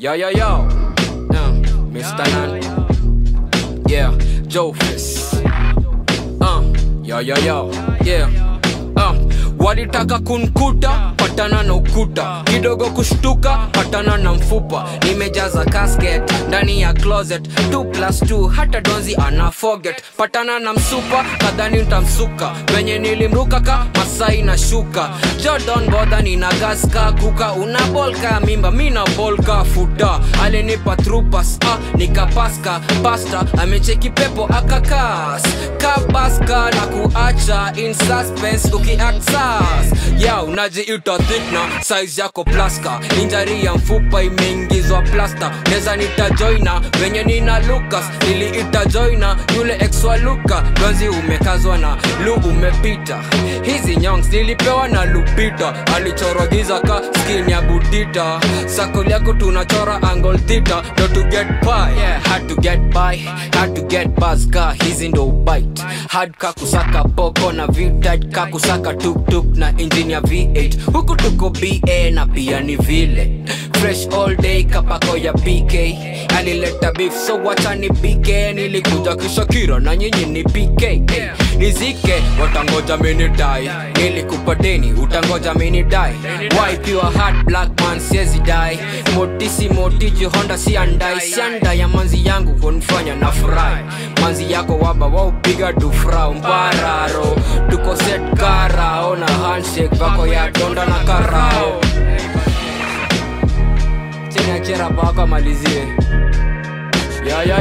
Yo, yo, yo. Uh, Mr. Nan. Yeah, Joe Fist. Uh, yo, yo, yo. Yeah. Uh, walitaka kunkuta patana na ukuta kidogo kushtuka patana na mfupa nimejaza casket ndani ya closet 2 plus 2 hata donzi ana forget patana na msupa kadhani ntamsuka venye nilimruka ka masai na shuka jordan bodha nina gaska kuka una bolka mimba mina bolka futa alinipa trupas ah, nikapaska pasta amecheki pepo akakas kabaska na kuacha in suspense ukiaksas ya unajiita thikna size yako plaska injari ya mfupa imeingizwa plasta neza nitajoina venye nina lukas niliita joina yule exwa luka donzi umekazwa na lu umepita hizi nyongs nilipewa na lupita alichorwa giza ka skin ya budita sakol yako tunachora angle theta ndo to get by yeah, had to get by had to get buzz ka hizi ndo bite hard ka kusaka poko na vitat ka kusaka tuktuk na engine ya v8 huku tuko ba na pia ni vile fresh all day kapako ya pk alileta beef so wacha ni pk nilikuja kishakira na nyinyi ni pk nizike watangoja minidai nilikupa deni utangoja minidai wipe your heart black man siezi dai motisi motiji honda siandai sianda ya manzi yangu kunifanya na furahi manzi yako waba waupiga dufrau mbararo tuko set karao na handshake vako ya donda na karao chini achera pako amalizie ya ya